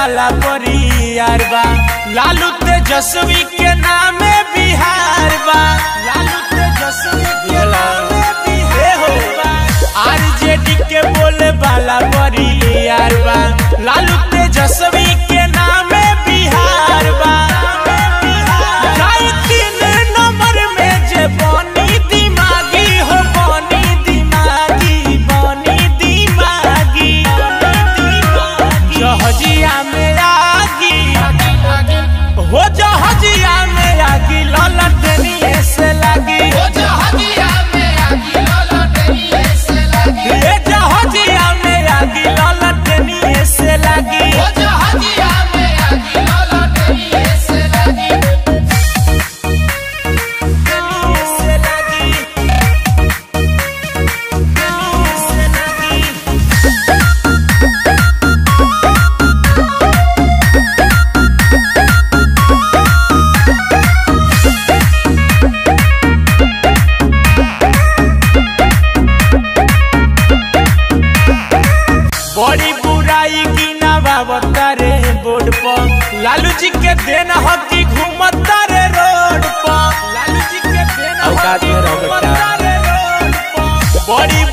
बाला परियार बा लालू तेजस्वी के नामे बिहार बा लालू तेजस्वी के नामे बिहार बा आरजेडी के बोले बाला परियार बा लालू तेजस्वी के नामे बिहार बा नाई तीन नंबर में जे बनी दिमागी हो बनी दिमागी बनी दिमागी जहजिया में आगी हो जहजिया में आगी ललटनिए से लगी ओ जहाजिया में आगी ललटनिए से लगी ये जहजिया में आगी ललटनिए से लगी ओ जहाजिया में आगी ललटनिए से लगी से लगी से लगी बड़ी बुराई की नवावता रे बोर्ड पर लालू जी के देन हकी घूमता रे रोड पर लालू जी के देन औकात में रहो बेटा। घूमता रे रोड पर बड़ी